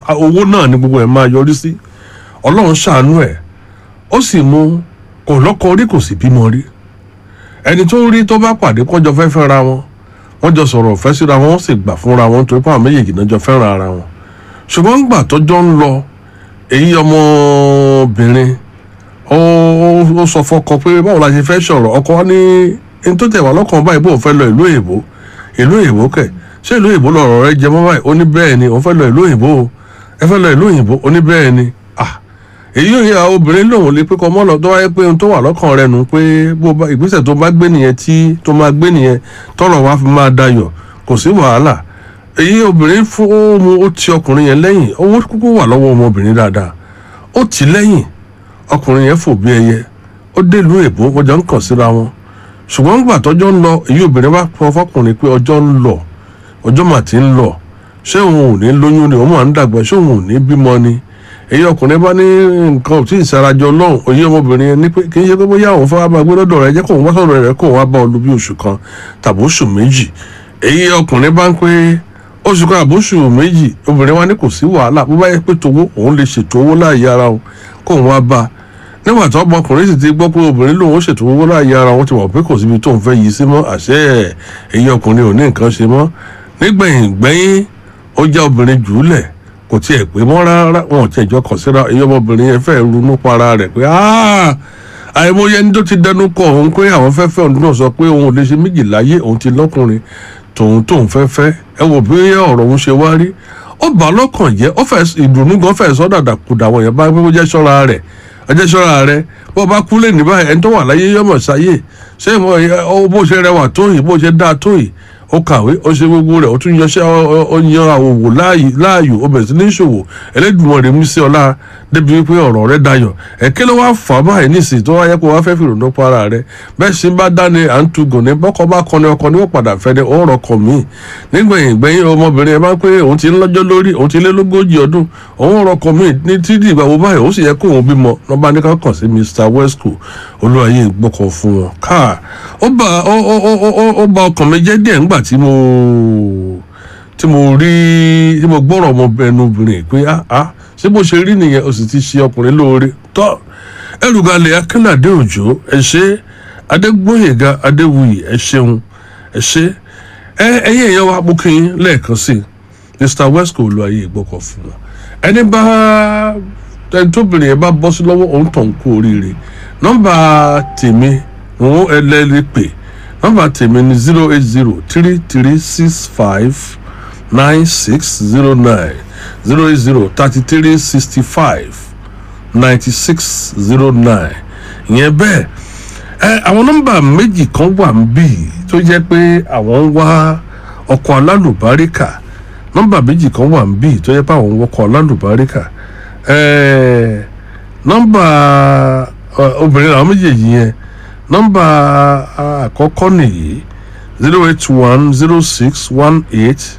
owó náà ni gbogbo ẹ̀ máa yọrí sí ọlọ́run ṣàánú ẹ̀ ó sì mú kò lọ́kọ rí kò sì bímọ rí ẹni tó rí tó bá pàdé kọjọ fẹ́ fẹ́ra wọn wọ́n jọ sọ̀rọ̀ ọ̀fẹ́ síra wọn wọ́n sì gbà fúnra wọn nítorí pé àwọn méjèèjì náà jọ fẹ́ràn ara wọn ṣùgbọ́n gbà tọ́jọ́ ń lọ èyí ọmọbìnrin ó ó sọ fọ́kọ pé báwo la ṣe fẹ́ sọ̀rọ̀ ọkọ wa ní ní tó tẹ̀ wá lọ́kàn báyìí bó fẹ́ lọ ìlú èbó ìlú èbó kẹ̀ ṣé ìlú èbó lọ̀rọ̀ rẹ jẹ mọ́ báyìí ó ní bẹ́ẹ̀ ni òun fẹ́ lọ ìlú òyìnbó o ẹ fẹ́ lọ ìlú òyìnbó ó ní bẹ́ẹ̀ ni ah èyí ò yẹ obìnrin lòun lè pé kọ́ mọ́ lọ tó wáyé pé ohun tó wà lọ́kàn rẹ nù pé bó bá ìgbésẹ̀ tó bá gbé nìyẹn tí tó máa gbé nìyẹn tọrọ wá fi máa dayọ̀ kò sí wàhálà èyí obìnrin fún mu ó ti ọkùnrin yẹn lẹ́yìn owó kúkú wà lọ́wọ́ ọmọbìnrin dáadáa ó tì í lẹ́yìn ọkùnrin yẹn fò bí ẹyẹ ó délùú èbó wọ́n jọ ń kàn síra wọn ṣùgbọ́n gbà tọ́jọ́ ń lọ èyí obìnrin bá pọ fọkùnrin pé ọjọ́ ń lọ ọjọ́ mà ti ń lọ ṣé òun ò ní lóyún ni òun máa ń dàgbà ṣé òun ò ní bímọ ni èyí ọkùnrin bá ní nǹkan ò tí ì sarajọ lọ́hùn òye ọmọbìnrin yẹn ní pé kì í ṣe pé bóyá òun fẹ́ wá máa gbé lọ́dọ̀ rẹ̀ jẹ́ kóun wá sọ̀rọ̀ rẹ̀ kóun wá bá ọ lu bí oṣù kan tàbí oṣù méjì èyí ọkùnrin bá ń pé oṣù kan àbóṣù méjì obìnrin wa ní kò sí wàhálà bó bá yẹ pé towó òun lè ṣètò owó láàyè ara òun kóun wá bá a nígbà tó ọmọkùnrin sì ti gbọ́ pé obìnrin lòun ó ṣètò owó láàyè ara wọn ti mọ̀ pé kò síbi tóun fẹ́ yí sí mọ́ àṣẹ ẹ̀ èyí ọkùnrin ò ní nǹkan ṣe mọ́ nígbẹ̀yìn gbẹ́yìn ó já obìnrin jùúlẹ̀ kò tiẹ̀ pé mọ́ rárá wọn ò tiẹ̀ jọ kàn síra èyí ọmọbìnrin yẹn fẹ́ ronú para rẹ̀ pé àìmọye ẹni tó ti dẹnu kọ òun pé àwọn fẹ́ fẹ́ òun náà sọ pé òun ò lè ṣe méjì láyé òun ti lọ́kùnrin tòun tóun fẹ́ fẹ́ ẹ wò bí ọ̀rọ̀ òun ṣe wá rí ó bà á lọ́kàn jẹ́ ó fẹ́ ìdùnnú gan fẹ́ sọ́dà dàkúdà wọ̀nyẹn bá gbé jẹ́ ṣọ́ra rẹ̀ ọjọ́ ṣọ́ra rẹ̀ bó bá kú lè ní báyìí ẹni tó wà láyé yọmọ̀ sáyé ṣé bó ṣe rẹwà tó yìí bó ṣe dáa tó yìí ó kàwé ó ṣe gbogbo rẹ̀ ó tún yanṣẹ́ ó yan àwòwò láàyò ó bẹ̀rẹ̀ sí ní ṣòwò Ẹlẹ́dùmarè mú sí ọlá débi wípé ọ̀rọ̀ rẹ̀ dayọ̀ ẹ̀kẹ́ ló wá fà á báyìí nísìsiyìí tó wáyé kó wá fẹ́ fìrònú pa ara rẹ̀ bẹ́ẹ̀ sì bá dání à ń tugùn ní bọ́kọ bá kọni ọkọ ní ó padà fẹ́ ni ó rọ̀ kọ̀ mí nígbẹ̀yìn gbẹ̀yìn ọmọbìnrin ẹ bá pé òun ti ń lọ́jọ́ lórí òun ti lé lógójì ọdún òun rọ̀ kọ̀ mí ní títí ìgbà wo báyìí ó sì yẹ kó òun bímọ lọ́ba ní ká kàn sí Mr Wesco olúwayé gbọ́kọ̀ fún wọn káà ó bá ó bá ọkàn mi jẹ́ díẹ̀ ńgbà tí mo tí mo rí tí mo gbọ́rọ̀ ọmọbìnrin pé ah ah ṣé bó ṣe rí nìyẹn o sì ti ṣe ọkùnrin lóore tọ́ ẹrùgalẹ̀ akínàdé òjò ẹ ṣé adégbóyèga adéwuyì ẹ ṣeun ẹ ṣé ẹ ẹyẹ èèyàn wa bókin lẹ́ẹ̀kan sí Mr Wesco olúwayé ìgbọ́kọ̀ fún wọn ẹni bá ẹni tóbìnrin yẹn bá bọ́ sí lọ́wọ́ òun tàn kú oríire nọ́mbà tèmi òun ẹlẹ́rìí pè nọ́mbà tèmi ni zero eight zero three three six five nine six zero nine zero eight zero thirty three sixty five ninety six zero nine ìyẹn bẹ́ẹ̀ ẹ àwọn nọ́mbà méjì kan wà ń bì tó jẹ́ pé àwọn ń wá ọkọ̀ alálùbáríkà nọ́mbà méjì kan wà ń bì tó jẹ́ pé àwọn ń wọkọ̀ alálùbáríkà ẹ nọ́mbà obìnrin làwọn méjèèjì yẹn nọ́mbà àkọ́kọ́ nìyí zero eight one zero six one eight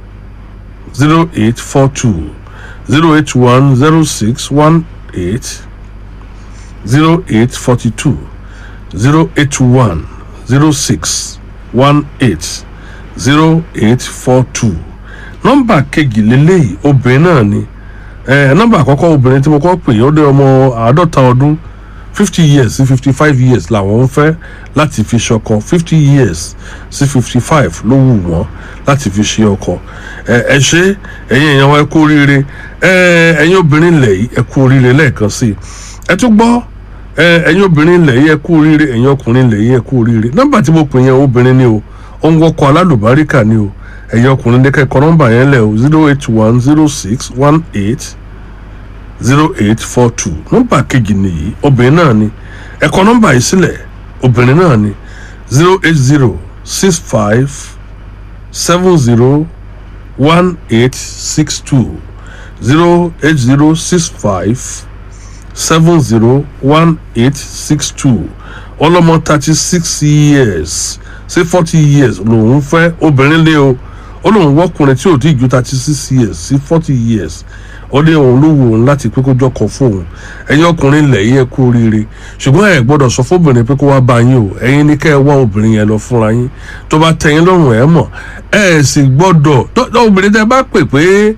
zero eight four two zero eight one zero six one eight zero eight forty two zero eight one zero six one eight zero eight four two nọ́mbà kejì lélẹ́yìí obìnrin náà ni nọ́mbà àkọ́kọ́ obìnrin tí mo kọ́ pè ó dé ọmọ àádọ́ta ọdún fifty years sí fifty five years làwọn ń fẹ́ láti fi ṣọkọ fifty years sí fifty five ló wù wọ́n láti fi ṣe ọkọ ẹ ṣe ẹ̀yin èèyàn wa ẹ kú oríire ẹ̀yin obìnrin ilẹ̀ yìí ẹ kú oríire lẹ́ẹ̀kan sí i ẹ tún gbọ́ ẹ̀yin obìnrin ilẹ̀ yìí ẹ kú oríire ẹ̀yin ọkùnrin ilẹ̀ yìí ẹ kú oríire nọ́mbà tí mo pè yẹn obìnrin ni o ó ń wọkọ̀ alálùbáríkà ni o ẹ̀yin ọkùnrin ní kẹ́kọ̀ọ́ nọ́mbà yẹn lẹ̀ o zero eight one zero six one eight zero eight four two nọ́mbà kejì nìyí obìnrin náà ni ẹ̀kọ́ nọ́mbà yìí sílẹ̀ obìnrin náà ni zero eight zero six five seven zero one eight six two zero eight zero six five seven zero one eight six two ọlọ́mọ thirty six years sí forty years lòun fẹ́ obìnrin lé o ó lóun wọ́kùnrin tí ò tí ì ju thirty six years sí forty years ó ní òun ló wù òun láti pé kó jọkọ fóun ẹ̀yin ọkùnrin ilẹ̀ yìí ẹ kú oríire ṣùgbọ́n ẹ gbọ́dọ̀ sọ fóbìnrin pé kó wá bá yín o ẹ̀yin ní kẹ́ ẹ wá obìnrin yẹn lọ fúnra yín tó bá tẹ́ yín lọ́rùn ẹ mọ̀ ẹ sì gbọ́dọ̀ tó obìnrin tẹ́ bá pè pé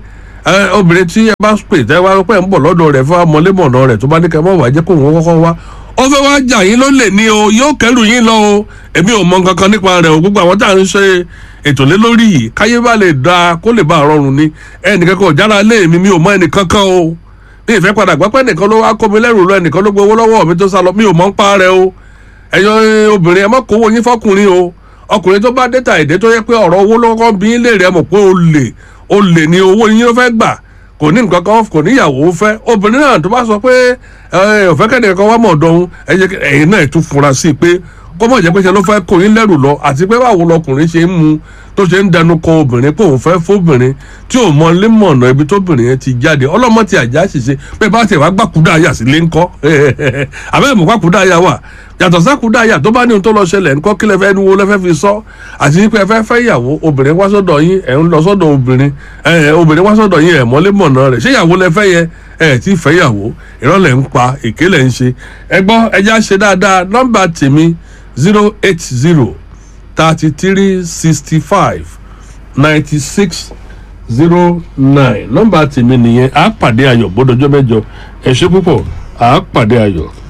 ẹ obìnrin tí ẹ bá pè tẹ́ wá pẹ́ ń bọ̀ lọ́dọ̀ rẹ̀ fún amọ̀lẹ́mọ̀nà rẹ̀ tó bá ní kẹ́ mọ̀ wá jẹ́ kó òun kọ́kọ́ wá ó fẹ́ wá jà yín ló lè ní o yóò kẹ́rù yín lọ o èmi ò mọ nǹkan kan nípa rẹ̀ o gbogbo àwọn tá à ń ṣe ètò lé lórí yìí káyé bá lè da kó lè bá rọrùn ni ẹnìkan kan ò jára lé mi mi ò mọ ẹnìkan kan o mi ìfẹ́ padà gbọ́ pé ẹnìkan ló wá kó mi lẹ́rù lọ ẹnìkan ló gbowó lọ́wọ́ mi tó sá lọ mi ò mọ̀ ń pa rẹ̀ o ẹ̀yọ́ obìnrin ẹ má kówó yín fọkùnrin o ọkùnrin tó bá dẹ́ta èdè tó yẹ pé ọ̀rọ̀ owó ló kọ́ bí lè rẹ̀ mọ̀ pé o lè o lè ní owó yín ló fẹ́ gbà kò ní nǹkan kan kò níyàwó fẹ́ obìnrin náà tó bá sọ pé ọ̀fẹ́ kẹ́ni kan wá mọ̀ ọ̀dọ́hún ẹ̀yin náà tún fura sí i pé kó mọ̀ jẹ́ pé ṣe ló fẹ́ kó yín lẹ́rù lọ àti pé báwo lọkùnrin ṣe ń mu tó ṣe ń dẹnu kọ obìnrin pé òun fẹ́ fóbìnrin tí ò mọ lé mọ̀nà ibi tóbìnrin yẹn ti jáde ọlọ́mọ ti àjá ṣìṣe pé bá tiẹ̀ wá gbàkúdà àyà sílé ńkọ́ àbẹ́ mọ̀ gbàkúdà àyà wà yàtọ̀ sákúdà àyà tó bá ní ohun tó lọ ṣẹlẹ̀ ńkọ́ kí lẹ́fẹ́ ní wo lẹ́fẹ́ fi sọ àti pé ẹ fẹ́ fẹ́ ìyàwó obìnrin wá sọ́dọ̀ yín ẹ̀ ń lọ sọ́dọ̀ obìnrin obìnrin wá sọ́dọ̀ yín ẹ̀ mọ́lé mọ̀nà rẹ̀ ṣé ìyàwó lẹ́fẹ́ yẹ ẹ̀ tí fẹ́ ìyàwó ìrọ̀lẹ́ ń pa èké lẹ̀ ń ṣe ẹ gbọ́ ẹja ṣe dáadáa nọ́mbà tèmi zero eight zero thirty three sixty five ninety six zero nine nọ́mbà tèmi nìyẹn àá pàdé ayọ̀ bọ́dọ̀jọ́ mẹ́jọ ẹ ṣé púpọ̀ àá pàdé ayọ̀.